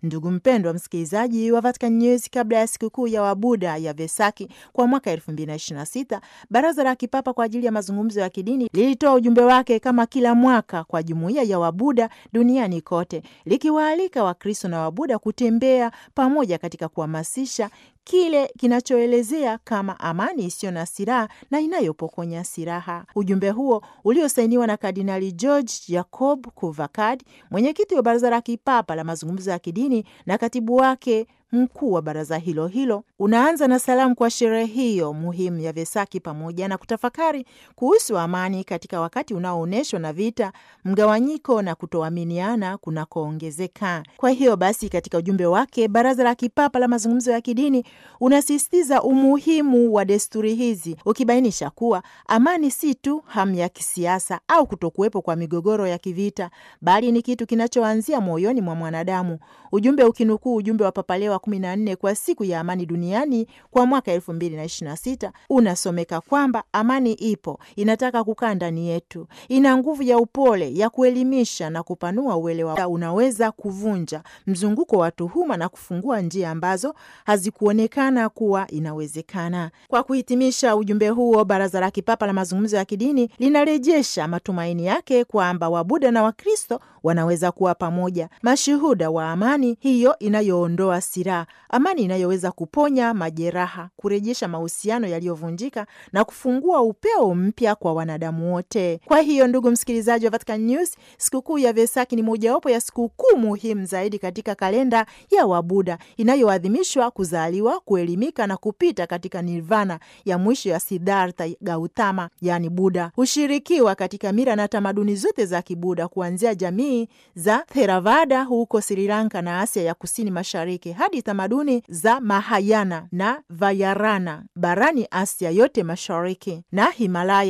Ndugu mpendwa msikilizaji wa Vatican News, kabla ya sikukuu ya Wabuda ya Vesaki kwa mwaka 2026 Baraza la Kipapa kwa ajili ya mazungumzo ya kidini lilitoa ujumbe wake kama kila mwaka kwa jumuiya ya Wabuda duniani kote, likiwaalika Wakristo na Wabuda kutembea pamoja katika kuhamasisha kile kinachoelezea kama amani isiyo na silaha na inayopokonya silaha. Ujumbe huo uliosainiwa na Kardinali George Jacob Kuvakad, mwenyekiti wa Baraza la Kipapa la mazungumzo ya kidini na katibu wake mkuu wa baraza hilo hilo, unaanza na salamu kwa sherehe hiyo muhimu ya Vesaki pamoja na kutafakari kuhusu amani katika wakati unaoonyeshwa na vita, mgawanyiko na kutoaminiana kunakoongezeka. Kwa hiyo basi, katika ujumbe wake, Baraza la Kipapa la mazungumzo ya kidini unasisitiza umuhimu wa desturi hizi, ukibainisha kuwa amani si tu hamu ya kisiasa au kutokuwepo kwa migogoro ya kivita, bali ni kitu kinachoanzia moyoni mwa mwanadamu. Ujumbe ukinukuu ujumbe wa Papa Leo wa kumi na nne kwa siku ya amani duniani kwa mwaka elfu mbili na ishirini na sita unasomeka kwamba amani ipo, inataka kukaa ndani yetu, ina nguvu ya upole ya kuelimisha na kupanua uelewa, unaweza kuvunja mzunguko wa tuhuma na kufungua njia ambazo hazikuonekana kuwa inawezekana. Kwa kuhitimisha ujumbe huo, Baraza la Kipapa la mazungumzo ya kidini linarejesha matumaini yake kwamba Wabuda na Wakristo wanaweza kuwa pamoja, mashuhuda wa amani hiyo inayoondoa silaha, amani inayoweza kuponya majeraha, kurejesha mahusiano yaliyovunjika na kufungua upeo mpya kwa wanadamu wote. Kwa hiyo, ndugu msikilizaji wa Vatican News, sikukuu ya Vesaki ni mojawapo ya sikukuu muhimu zaidi katika kalenda ya Wabuda inayoadhimishwa kuzaliwa, kuelimika na kupita katika nirvana ya mwisho ya Siddhartha Gautama, yani Buda. Hushirikiwa katika mila na tamaduni zote za Kibuda kuanzia jamii za Theravada huko Sri Lanka na Asia ya kusini mashariki hadi tamaduni za Mahayana na Vayarana barani Asia yote mashariki na Himalaya